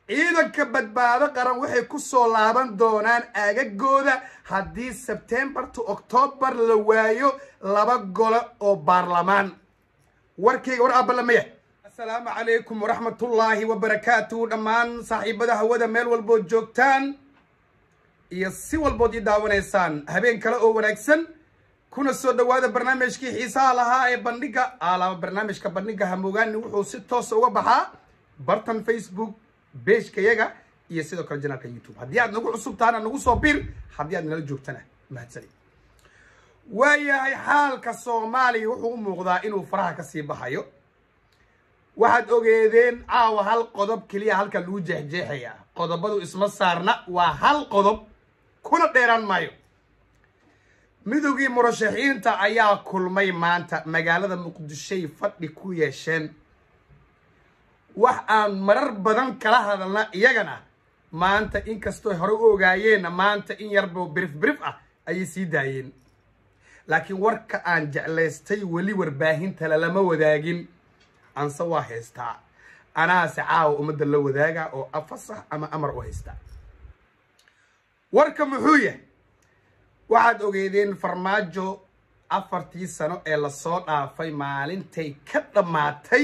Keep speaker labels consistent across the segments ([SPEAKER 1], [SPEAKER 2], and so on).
[SPEAKER 1] ciidanka badbaado qaran waxay ku soo laaban doonaan aagagooda haddii sebtembar to octoobar la waayo laba gole oo baarlamaan warkayga war aabalamaya assalaamu calaykum waraxmatullaahi wabarakaatuhu dhammaan saaxiibada hawada meel walbood joogtaan iyo si walbood ii daawanaysaan habeen kale oo wanaagsan kuna soo dhawaada barnaamijkii xiisaha lahaa ee bandhiga alaaba barnaamijka bandhiga hamogaani wuxuu si toosa uga baxaa bartan facebook beejka yaga iyo sidoo kale janaalka youtube haddii aad nagu cusub tahana nagu soo bir haddii aad nala joogtana mahadsanid waayahay xaalka soomaaliya wuxuu u muuqdaa inuu faraha kasii baxayo waxaad ogeedeen caawa hal qodob keliya halka lagu jeexjeexaya qodobadu isma saarna waa hal qodob kuna dheeraan maayo midowgii murashaxiinta ayaa kulmay maanta magaalada muqdishoy fadhi ku yeesheen wax aan marar badan kala hadalna iyagana maanta inkastoo hore u ogaayeenna maanta in yarbo birif birif ah ayay sii daayeen laakiin warka aan jeclaystay weli warbaahinta lalama wadaagin anse waa haystaa anaase caawa ummadda la wadaaga oo afasax ama amar u haystaa warka muxuu yahay waxaad ogeedeen farmaajo afartii sano ee lasoo dhaafay maalintay ka dhammaatay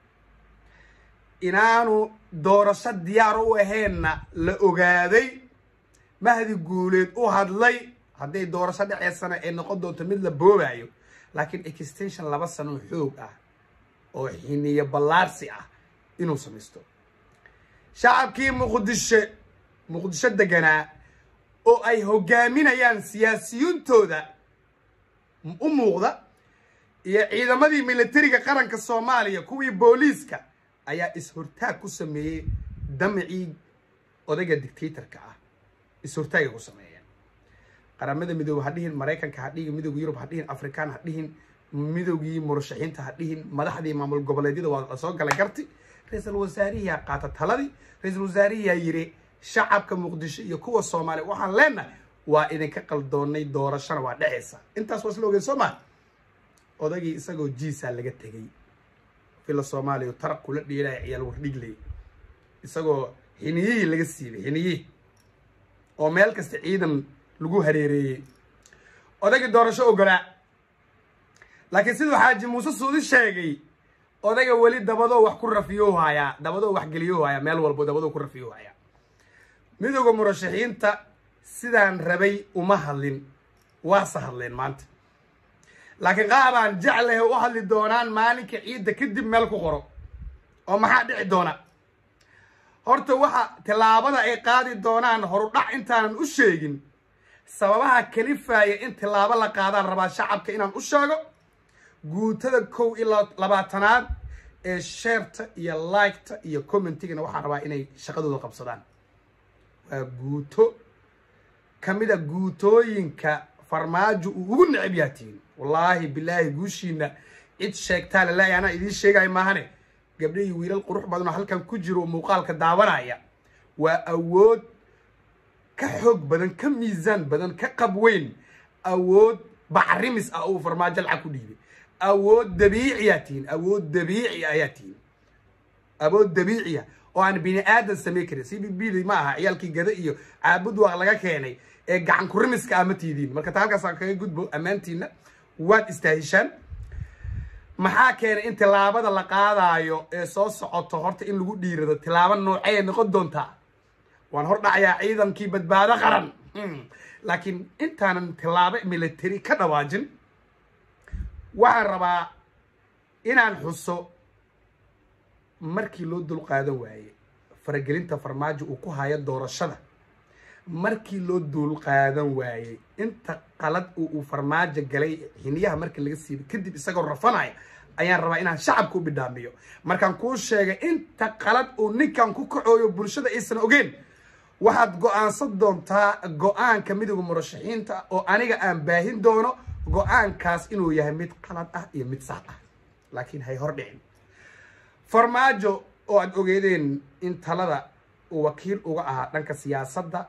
[SPEAKER 1] inaanu doorasho diyaar u ahaynna la ogaaday mahdi guuleed u hadlay hadday doorasho dhaceysana ay noqon doonto mid la boobayo laakiin extension laba sano xoog ah oo xiniyo ballaarsi ah inuu samaysto shacabkii muqdisho muqdisho deganaa oo ay hogaaminayaan siyaasiyintooda u muuqda iyo ciidamadii militariga qaranka soomaaliya kuwii booliiska ayaa is-hortaag ku sameeyey damacii odayga dictatorka ah is-hortaagay ku sameeyeen qaramada midoobe ha dhihin maraykanka ha dhihin midowga yurub ha dhihin afrikaan ha dhihin midowgii murashaxiinta ha dhihin madaxdii maamul goboleedyada waa la soo gala garti ra-iisul wasaarihiyaa qaata taladii ra-iisul wasaarihiyaa yidhi shacabka muqdisho iyo kuwa soomaaliya waxaan leenahay waa idinka qaldoonnay doorashona waa dhexaysa intaas waa isla ogeen soo maa odagii isagoo jiisaa laga tegey fila soomaaliya taraq kula dhiilaya ciyaal wardhigley isagoo xiniyihii laga siibay xiniyihii oo meel kasta ciidan lagu hareereeyey odagii doorasho ogolaa laakiin siduu xaaji muuse suudi sheegay odaga weli dabadoo wax ku rafiyo hayaa dabadoo wax geliyo hayaa meel walbo dabadoo ku rafiyo hayaa midowda murashaxiinta sidaan rabay uma hadlin waase hadleen maanta laakiin qaabaan jeclahe u hadli doonaan maalinka ciidda kadib meel ku qoro oo maxaa dhici doona horta waxa tillaabada ay qaadi doonaan horudhac intaanan u sheegin sababaha kalifaya in tillaabo la qaadaan rabaa shacabka inaan u sheego guutada kow ilaa labaatanaad ee sheerta iyo liketa iyo commentigana waxaan rabaa inay shaqadooda qabsadaan waa guuto ka mid a guutooyinka farmaajo uu ugu necab yaatiin wallaahi bilaahi guushiina cid sheegtaa lalaay anaa idiin sheegayo maahane gabdho iyo wiilal qurux badan oo halkan ku jiro muuqaalka daawanaya waa awood ka xoog badan ka miisaan badan ka qab weyn awood bacrimis ah uu farmaajo lacag ku dhiibay awood dabiiciyaa tihiin awood dabiici ayaa tihiin awood dabiiciya oo aan bini aadan samey karin c b b d ma aha ciyaalkii gada iyo caabud waa laga keenay ee gacan kurimiska ah ma tiidiin marka taa halkaas aan kaga gudbo ammaantiina waad istaahishaan maxaa keenay in tillaabada la qaadaayo ee soo socoto horta in lagu dhiirado tillaabo noocay noqon doontaa waan hor dhacayaa ciidankii badbaado qaran laakiin intaanan tillaabo military ka dhawaajin waxaan rabaa inaan xuso markii loo dul qaadan waaye faragelinta farmaajo uu ku hayo doorashada markii loo duul qaadan waayey inta qalad uu farmaajo galay xiniyaha markii laga siibay kadib isagoo rafanaya ayaan rabaa inaan shacabka u bidhaamiyo markaan kuu sheegay inta qalad uu ninkan ku kacooyo bulshada aysan ogeen waxaad go-aansan doontaa go-aanka midowda murashaxiinta oo aniga aan baahin doono go-aankaas inuu yahay mid qalad ah iyo mid sax ah laakiin hay hor dhicin farmaajo oo aad ogeedeen in talada uu wakiil uga ahaa dhanka siyaasadda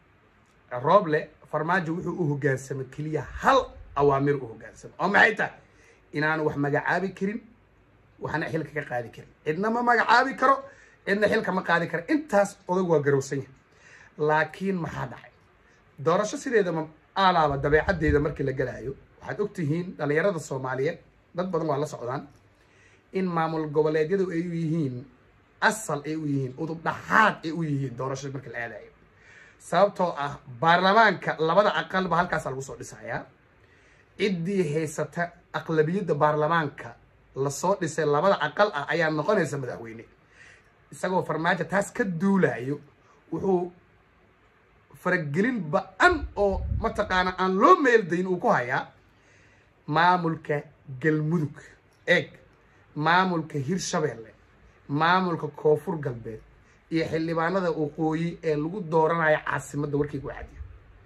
[SPEAKER 1] rooble farmaajo wuxuu u hogaansamay keliya hal awaamir u hogaansamay oo maxay tahay inaanu wax magacaabi karin waxna xilka ka qaadi karin cidna ma magacaabi karo cidna xilka ma qaadi kara intaas odag waa garowsan yahay laakiin maxaa dhacay doorasho sideedama aalaaba dabeecaddeeda markii la galaayo waxaad og tihiin dhallinyarada soomaaliyeed dad badan waa la socdaan in maamul goboleedyadu ay u yihiin asal ay u yihiin udub dhaxaad ay u yihiin doorashada markii la aadayo sababtoo ah baarlamaanka labada aqalba halkaasa lagu soo dhisayaa ciddii haysata aqlabiyadda baarlamaanka lasoo dhisay labada aqal ah ayaa noqonaysa madaxweyne isagoo farmaajo taas ka duulayo wuxuu faragelin ba-an oo mataqaana aan loo meeldayn uu ku hayaa maamulka galmudug eeg maamulka hirshabeelle maamulka koonfur galbeed iyo xildhibaanada waqooyi ee lagu dooranayo caasimadda warkaygu cadiyo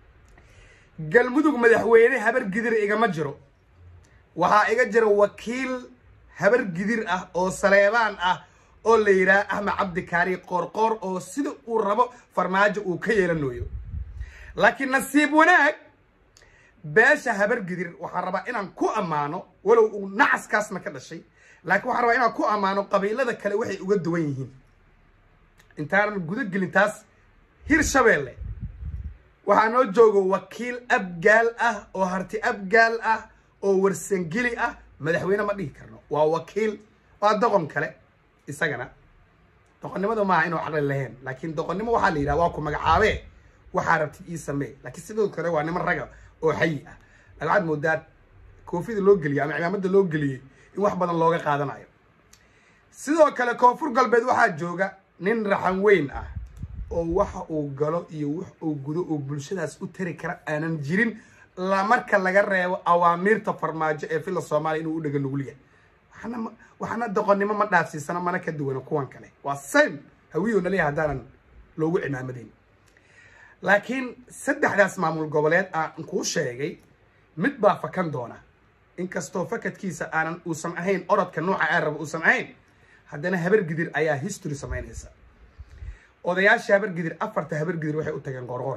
[SPEAKER 1] galmudug madaxweyne habar gidir igama jiro waxaa iga jira wakiil habar gidir ah oo saleebaan ah oo la yidhaha axmed cabdi kaari qoorqoor oo sida uu rabo farmaajo uu ka yeelanayo laakiin nasiib wanaag beesha habar gidir waxaan rabaa inaan ku ammaano walow uu nacaskaasna ka dhashay laakiin waxaan rabaa inaan ku ammaano qabiilada kale waxay uga duwan yihiin intaanan guda gelin taas hirshabeelle waxaa noo joogo wakiil abgaal ah oo harti abgaal ah oo warsangeli ah madaxweyne ma dhihi karno waa wakiil waa doqon kale isagana doqonnimadu maaha inuu caqli lahayn laakiin doqonnimo waxaa la yidhaha waa ku magacaabee waxaa rabtid ii samee laakiin sidoo kale waa niman raga oo xayi ah laakiin waxaad moodaa koofida loo geliyay ama cimaamada loo geliyey in wax badan looga qaadanayo sidoo kale koonfur galbeed waxaa jooga nin raxan weyn ah oo waxa uu galo iyo wax uu gudo oo bulshadaas u tari kara aanan jirin la marka laga reebo awaamiirta farmaajo ee fila soomaaliya inuu u dhega nugul yahay waxna waxna doqonnimo ma dhaafsiisana mana ka duwana kuwan kale waa same hawiyo naleeya haddaanan loogu cimaamadayn laakiin saddexdaas maamul goboleed aan kuu sheegay mid baa fakan doona inkastoo fakadkiisa aanan uusan ahayn orodka nooca aan rabo uusan ahayn haddana habar gidir ayaa history samaynaysa odayaasha habar gidir afarta habar gidir waxay u tageen qorqor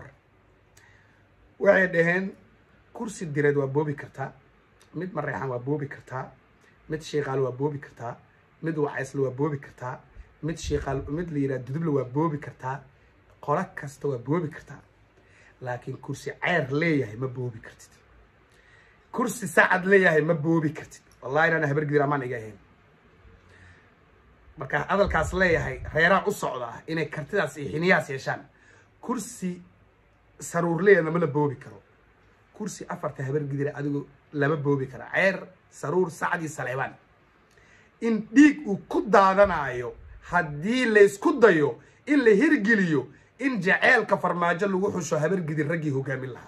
[SPEAKER 1] waxay dhaheen kursi direed waa boobi kartaa mid mareexan waa boobi kartaa mid shiiqaal waa boobi kartaa mid wacaysle waa boobi kartaa mid shiiqaal mid la yidhaha duduble waa boobi kartaa qolo kasta waa boobi kartaa laakiin kursi ceer leeyahay ma boobi kartid kursi sacad leeyahay ma boobi kartid wallahi inaan habar gidir amaan iga ahayn marka hadalkaas leeyahay reeraan u socdaa inay kartidaas iyo xiniyahaas yeeshaan kursi saruur leeyana ma la boobi karo kursi afarta habar gidira adigu lama boobi kara ceer saruur sacad iyo saleebaan in dhiig uu ku daadanayo haddii laysku dayo in la hirgeliyo in jaceelka farmaajo lagu xusho habar gidir raggii hogaamin lahaa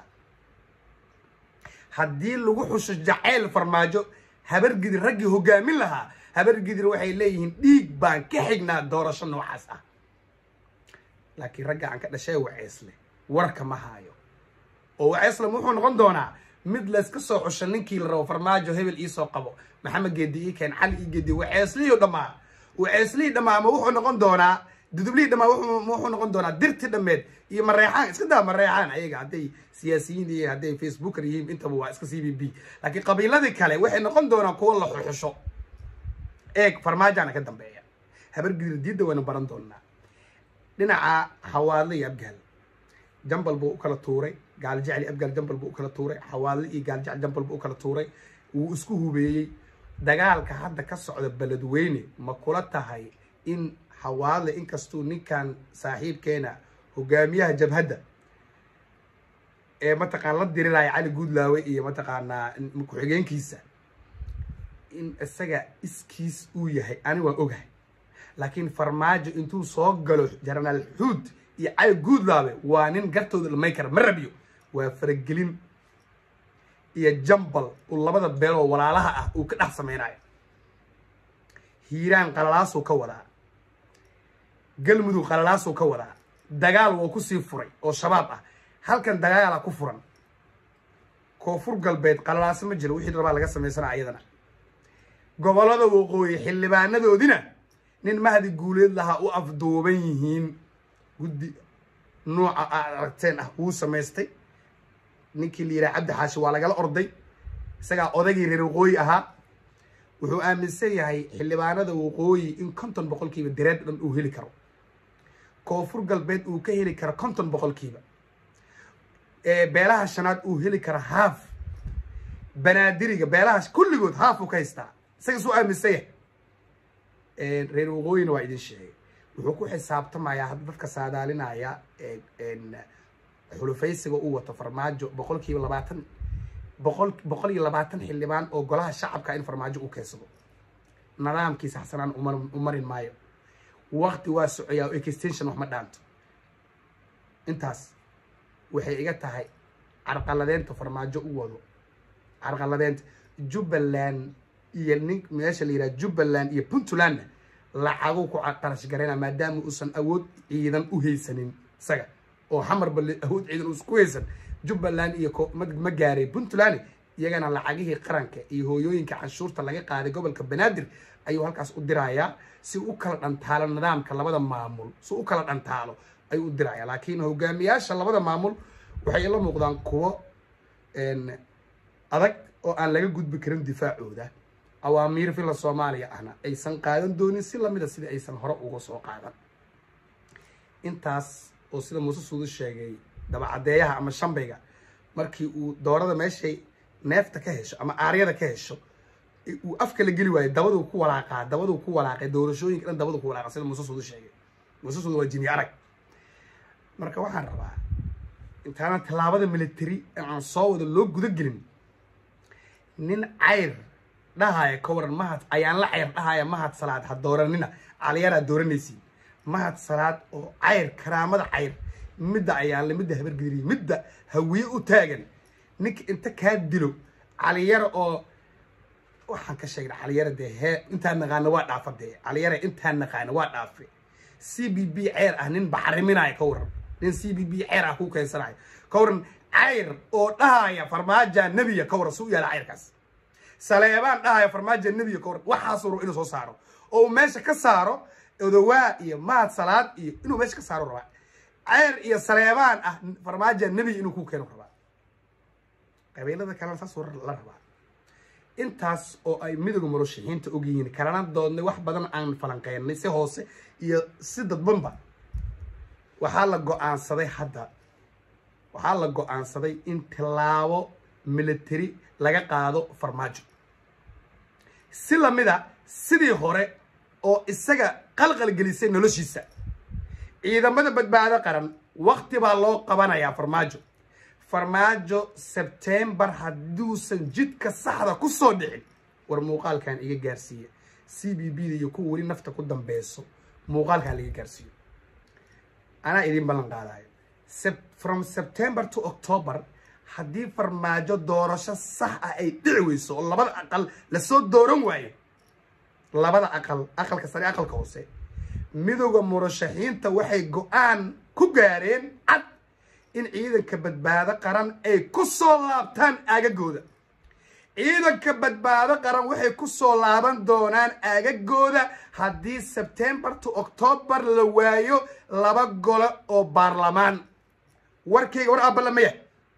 [SPEAKER 1] haddii lagu xusho jaceyl farmaajo habar gidir raggii hogaamin lahaa habar gidir waxay leeyihiin dhiig baan ka xignaa doorasho noocaas ah laakiin ragga aan ka dhashay waceysle warka ma haayo oo waceysle wuxuu noqon doonaa mid layska soo xusho ninkii la rabo farmaajo hebel iisoo qabo maxamed geedi ii keen cali ii geedi waceyslihii dhammaa waceyslihii dhammaa ma wuxuu noqon doonaa dudublihii dhammaa wuxuu noqon doonaa dirti dhammeed iyo mareexaan iska daa mareexaan ayaga hadday siyaasiyiin iyo hadday facebooker yihiin intaba waa iska c b b laakiin qabiiladii kale waxay noqon doonaan kuwo la xuxusho eeg farmaajaana ka dambeeya habar gidir diidda waynu baran doonaa dhinaca xawaadle iyo abgaal jambal buu u kala tuuray gaaljecli abgaal jambal buu u kala tuuray xawaadle iyo gaaljecel jambal buu u kala tuuray wuu isku hubeeyey dagaalka hadda ka socda beledweyne ma kula tahay in xawaadle inkastuu ninkan saaxiibkeena hogaamiyaha jabhadda ee mataqaan la diriraya cali guudlaawe iyo mataqaanaa ku-xigeenkiisa in isaga iskiis uu yahay ani waa ogahay laakiin farmaajo intuu soo galo jenaraal xuud iyo cali guudlaabe waa nin gartooda dhamay kara ma rabiyo waa faragelin iyo jambal uu labada beeloo walaalaha ah uu ka dhex samaynayo hiiraan qalalaasuu ka wadaa galmudug qalalaasuu ka wadaa dagaal wuu kusii furay oo shabaab ah halkan dagaala ku furan koonfur galbeed qalalaaso ma jiro wixii rabaa laga samaysanaa ayadana gobollada waqooyi xildhibaanadoodina nin mahdi guuleed lahaa u afduuban yihiin guddi nuuca aad aragteen ah wuu samaystay ninkii la yidhaha cabdi xaashi waa lagala orday isagaa odagii reer waqooyi ahaa wuxuu aaminsan yahay xildhibaanada waqooyi in konton boqolkiiba direed dhan uu heli karo koonfur galbeed uu ka heli karo konton boqolkiiba beelaha shanaad uu heli karo haaf banaadiriga beelaha kulligood haaf uu ka haystaa isaga suu aaminsan yahay reer waqooyina waa idin sheegay wuxuu ku xisaabtamayaa hadda dadka saadaalinaya xulufaysiga uu wato farmaajo boqol kiiba labaatan boqol boqol iyo labaatan xildhibaan oo golaha shacabka in farmaajo u keensado nidaamkiisa xasanaan u marin maayo wakti waa socoyaa extension wax ma dhaanto intaas waxay iga tahay carqaladeenta farmaajo u wado carqaladeenta jubbaland iyo nin meesha la yidhaha jubbaland iyo puntlandna lacaguu ku qarash garayna maadaama uusan awood ciidan u haysanin isaga oo xamarba awood ciidan uusan ku haysan jubbaland iyo ma gaaray puntland iyagana lacagihii qaranka iyo hooyooyinka canshuurta laga qaaday gobolka banaadir ayuu halkaas u dirayaa si u kala dhantaalo nidaamka labada maamul si u kala dhantaalo ayuu u dirayaa laakiin hogaamiyaasha labada maamul waxay la muuqdaan kuwo adag oo aan laga gudbi karin difaacooda awaamiir fila soomaaliya ahna aysan qaadan doonin si lamida sidii aysan hore uga soo qaadan intaas oo sida muuse suudu sheegay dabacadeeyaha ama shambayga markii uu doorada meeshay neefta ka hesho ama aaryada ka hesho uu afka la geli waayo dabaduu ku walaaqaa dabaduu ku walaaqay doorashooyinka dhan dabaduu ku walaaqa sida muuse suudu sheegay muuse suudu waa jini arag marka waxaan rabaa intaanan tallaabada military aan soo wado loo guda gelin nin cayr dhahaya ka waran mahad ayaan la cayr dhahaya mahad salaad ha dooranina caliyaraa dooranaysiin mahad salaad oo cayr karaamada cayr midda ayaanle midda habargediriy midda hawiye u taagan ninka inta kaa dilo caliyara oo waxaan ka sheegna caliyara dee hee intaan naqaana waa dhaafa dee caliyara intaan naqaana waa dhaafe c b b ceyr ah nin baxriminaya ka waran nin c b b ceyr ah ku keensanayo ka waran cayr oo dhahaya farmaaja nebiya ka waran suu yaala cayrkaas saleebaan dhahaya farmaaja nebiya ka waran waxaasuu rabo inuu soo saaro oo uu meesha ka saaro odowaa iyo mahad salaad iyo inuu meesha ka saaro rabaa ceyr iyo saleebaan ah farmaaja nebiya inuu ku keeno rabaa qabiilada kalena saasuu la rabaa intaas oo ay midowga murashaxiinta ogyihiin kalana doodnay wax badan aan falanqeynay si hoose iyo si dadbanba waxaa la go-aansaday hadda waxaa la go-aansaday in tilaabo military laga qaado farmaajo si lamida sidii hore oo isaga qalqalgelisay noloshiisa ciidamada badbaado qaran wakti baa loo qabanayaa farmaajo farmaajo sebtembar hadduusan jidka saxda ku soo dhicin war muuqaalkan iga gaarsiiya c b b da iyo kuwa weli nafta ku dambeyso muuqaalkan laga gaarsiiyo anaa idiin ballan qaadayo from september to october haddii farmaajo doorasho sax ah ay dhici weyso oo labada aqal lasoo dooran waayo labada aqal aqalka sare aqalka hoose midowda murashaxiinta waxay go-aan ku gaareen cad in ciidanka badbaado qaran ay ku soo laabtaan aagagooda ciidanka badbaado qaran waxay ku soo laaban doonaan aagagooda haddii sebtembar to octoobar la waayo laba gole oo baarlamaan warkayga war aabalamaya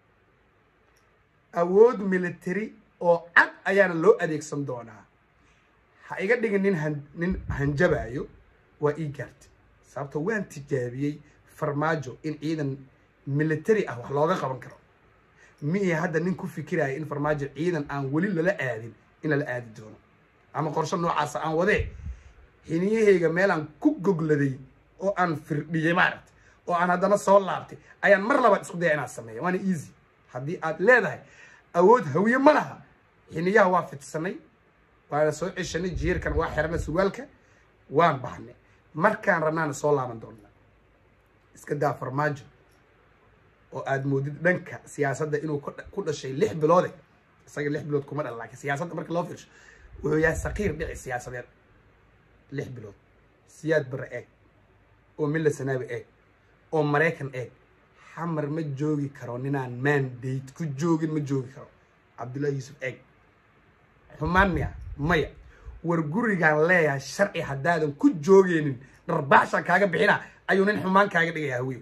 [SPEAKER 1] awood military oo cad ayaana loo adeegsan doonaa ha iga dhigin nin han nin hanjabayo waa ii gaartay sababto waan tijaabiyey farmaajo in ciidan military ah wax looga qaban karo miihi hadda nin ku fikiraya in farmaajo ciidan aan weli lala aadin in lala aadi doono ama qorsho noocaasa aan wadee xiniyahayga meelaan ku gogladay oo aan firdhiyey maaragta oo aan haddana soo laabtay ayaan mar labaad isku daya inaad sameeya waana easy haddii aad leedahay awood hawiye ma laha xiniyaha waa fidsanay waana soo ceshanay jiirkan waa xiranay surwaalka waan baxnay markaan rabnaana soo laaban doonnaa iska daa farmaajo oo aad moodid dhanka siyaasadda inuu ku dhashay lix biloode isaga lix bilood kuma dhala laakiin siyaasadda marka loo fiirsho wuxuu yahay saqiir dhici siyaasadeed lix bilood siyaad bare eeg oo milla sanaabi eeg oo maraykan eeg xamar ma joogi karo ninaan mandate ku joogin ma joogi karo cabdullahi yuusuf eeg xumaan miya maya war gurigaan leeyahay sharci haddaadan ku joogeynin dharbaaxshaan kaaga bixina ayuu nin xumaan kaaga dhigaya hawiyo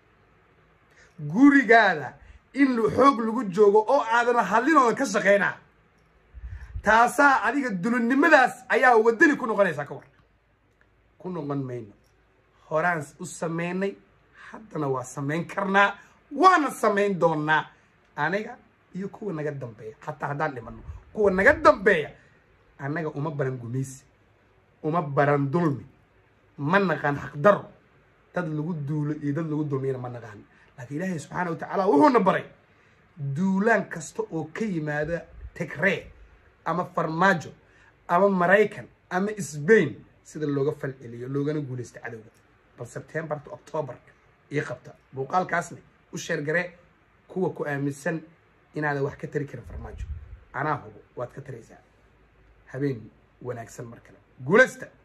[SPEAKER 1] gurigaada in xoog lagu joogo oo aadan hadlinooda ka shaqaynaa taasaa adiga dulinnimadaas ayaa wadani ku noqonaysaa ka war ku noqon mayno horaan u sameynay haddana waa samayn karnaa waana samayn doonaa aniga iyo kuwa naga dambeeya xataa haddaan dhimano kuwa naga dambeeya annaga uma baran gumaysi uma baran dulmi ma naqaan xaqdaro dad lagu duulo iyo dad lagu dulmiyana ma naqaan laakiin ilaahay subxaana wa tacaala wuxuuna baray duulaan kasta oo ka yimaada tigree ama farmaajo ama maraykan ama sbain sida looga falceliyo loogana guulaysta cadowga bal sebtembar to octoobar io qabta muuqaalkaasna u sheergaree kuwa ku aaminsan inaadan wax ka tari karin farmaajo anaa hubo waad ka taraysaa habeen wanaagsan mar kale guulaysta